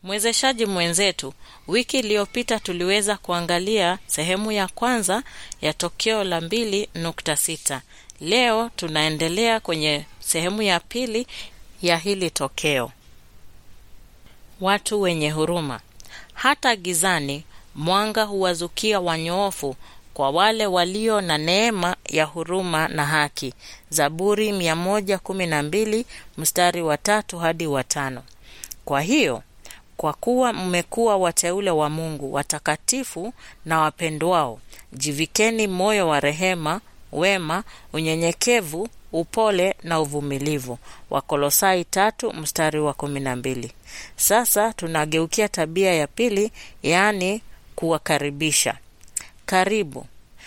Mwezeshaji mwenzetu, wiki iliyopita tuliweza kuangalia sehemu ya kwanza ya tokeo la mbili nukta sita. Leo tunaendelea kwenye sehemu ya pili ya hili tokeo. Watu wenye huruma. Hata gizani mwanga huwazukia wanyoofu, kwa wale walio na neema ya huruma na haki. Zaburi 112 mstari wa tatu hadi wa tano. Kwa hiyo kwa kuwa mmekuwa wateule wa Mungu, watakatifu na wapendwao, jivikeni moyo wa rehema, wema, unyenyekevu, upole na uvumilivu. Wakolosai tatu mstari wa kumi na mbili. Sasa tunageukia tabia ya pili, yaani kuwakaribisha. Karibu.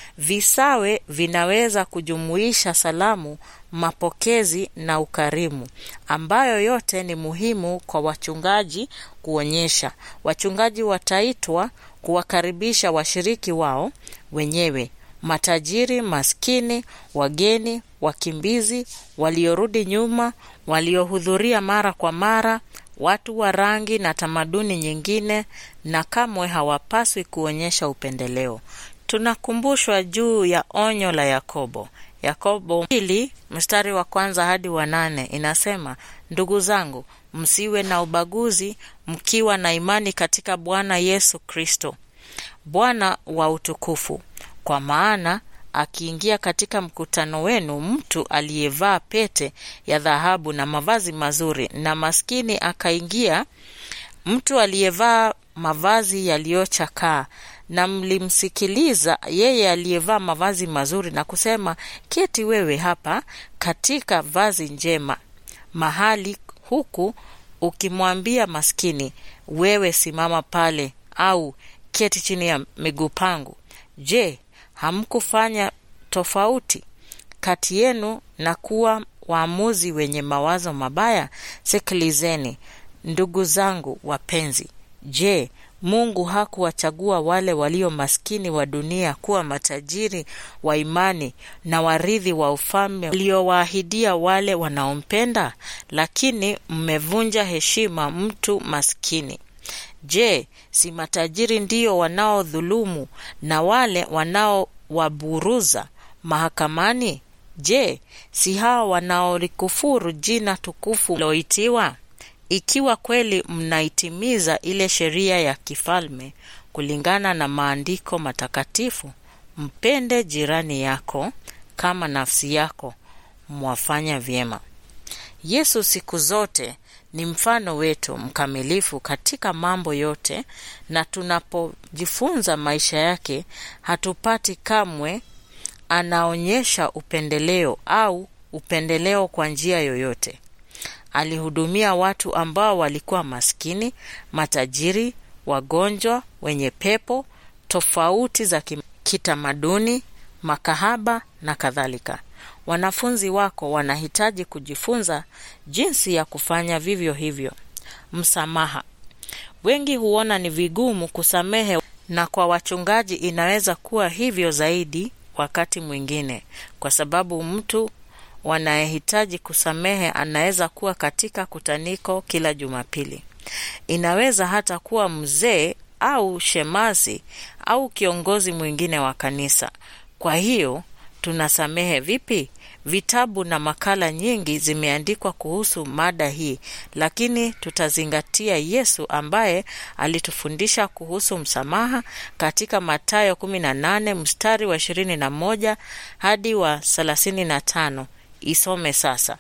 Visawe vinaweza kujumuisha salamu, mapokezi na ukarimu, ambayo yote ni muhimu kwa wachungaji kuonyesha. Wachungaji wataitwa kuwakaribisha washiriki wao wenyewe, matajiri, maskini, wageni, wakimbizi, waliorudi nyuma, waliohudhuria mara kwa mara, watu wa rangi na tamaduni nyingine, na kamwe hawapaswi kuonyesha upendeleo. Tunakumbushwa juu ya onyo la Yakobo. Yakobo mbili mstari wa kwanza hadi wa nane inasema, ndugu zangu, msiwe na ubaguzi, mkiwa na imani katika Bwana Yesu Kristo, Bwana wa utukufu. Kwa maana akiingia katika mkutano wenu mtu aliyevaa pete ya dhahabu na mavazi mazuri, na maskini akaingia mtu aliyevaa mavazi yaliyochakaa na mlimsikiliza yeye aliyevaa mavazi mazuri na kusema, keti wewe hapa katika vazi njema mahali huku, ukimwambia maskini, wewe simama pale, au keti chini ya miguu pangu. Je, hamkufanya tofauti kati yenu na kuwa waamuzi wenye mawazo mabaya? Sikilizeni ndugu zangu wapenzi. Je, Mungu hakuwachagua wale walio maskini wa dunia kuwa matajiri wa imani na warithi wa ufalme uliowaahidia wale wanaompenda? Lakini mmevunja heshima mtu maskini. Je, si matajiri ndio wanaodhulumu na wale wanaowaburuza mahakamani? Je, si hawa wanaolikufuru jina tukufu loitiwa? Ikiwa kweli mnaitimiza ile sheria ya kifalme kulingana na maandiko matakatifu, mpende jirani yako kama nafsi yako, mwafanya vyema. Yesu siku zote ni mfano wetu mkamilifu katika mambo yote, na tunapojifunza maisha yake hatupati kamwe anaonyesha upendeleo au upendeleo kwa njia yoyote. Alihudumia watu ambao walikuwa maskini, matajiri, wagonjwa, wenye pepo tofauti za kitamaduni, makahaba na kadhalika. Wanafunzi wako wanahitaji kujifunza jinsi ya kufanya vivyo hivyo. Msamaha. Wengi huona ni vigumu kusamehe, na kwa wachungaji inaweza kuwa hivyo zaidi wakati mwingine, kwa sababu mtu wanayehitaji kusamehe anaweza kuwa katika kutaniko kila Jumapili. Inaweza hata kuwa mzee au shemasi au kiongozi mwingine wa kanisa. Kwa hiyo tunasamehe vipi? Vitabu na makala nyingi zimeandikwa kuhusu mada hii, lakini tutazingatia Yesu ambaye alitufundisha kuhusu msamaha katika Mathayo 18 mstari wa 21 hadi wa 35. Isome sasa.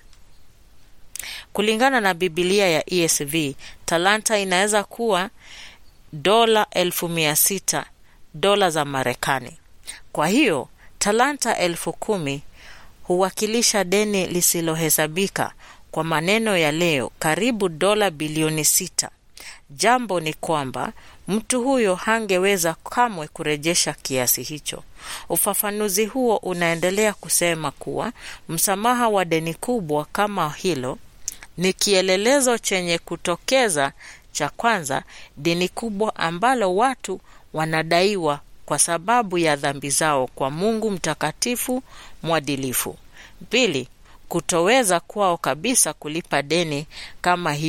Kulingana na Biblia ya ESV, talanta inaweza kuwa dola elfu mia sita dola za Marekani. Kwa hiyo talanta elfu kumi huwakilisha deni lisilohesabika. Kwa maneno ya leo, karibu dola bilioni sita. Jambo ni kwamba mtu huyo hangeweza kamwe kurejesha kiasi hicho. Ufafanuzi huo unaendelea kusema kuwa msamaha wa deni kubwa kama hilo ni kielelezo chenye kutokeza cha kwanza, deni kubwa ambalo watu wanadaiwa kwa sababu ya dhambi zao kwa Mungu mtakatifu mwadilifu. Pili, kutoweza kwao kabisa kulipa deni kama hiyo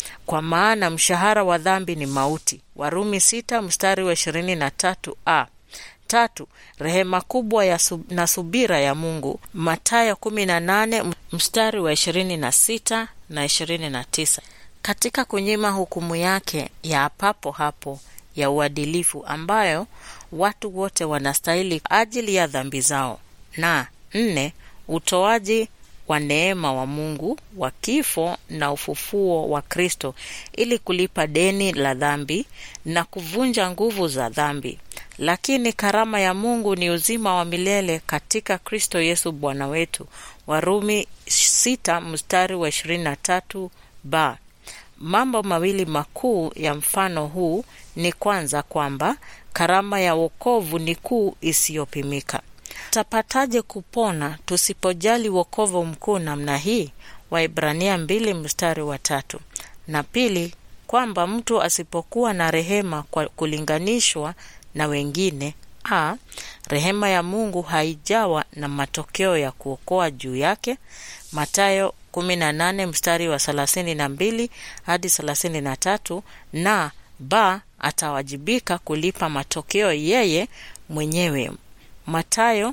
kwa maana mshahara wa dhambi ni mauti. Warumi sita mstari wa ishirini na tatu a tatu rehema kubwa ya sub, na subira ya Mungu. Mathayo kumi na nane mstari wa ishirini na sita na ishirini na tisa katika kunyima hukumu yake ya papo hapo ya uadilifu ambayo watu wote wanastahili ajili ya dhambi zao. Na nne utoaji wa neema wa Mungu wa kifo na ufufuo wa Kristo ili kulipa deni la dhambi na kuvunja nguvu za dhambi. Lakini karama ya Mungu ni uzima wa milele katika Kristo Yesu Bwana wetu. Warumi sita mstari wa ishirini na tatu ba Mambo mawili makuu ya mfano huu ni kwanza, kwamba karama ya wokovu ni kuu isiyopimika. Tutapataje kupona tusipojali wokovu mkuu namna hii? Waibrania mbili mstari wa tatu. Na pili, kwamba mtu asipokuwa na rehema kwa kulinganishwa na wengine a rehema ya Mungu haijawa na matokeo ya kuokoa juu yake. Mathayo 18 mstari wa 32 hadi 33, na ba atawajibika kulipa matokeo yeye mwenyewe. Mathayo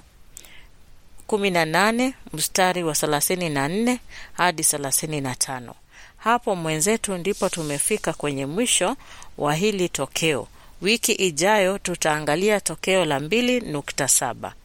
18 mstari wa 34 hadi 35. Hapo mwenzetu, ndipo tumefika kwenye mwisho wa hili tokeo. Wiki ijayo tutaangalia tokeo la 2.7.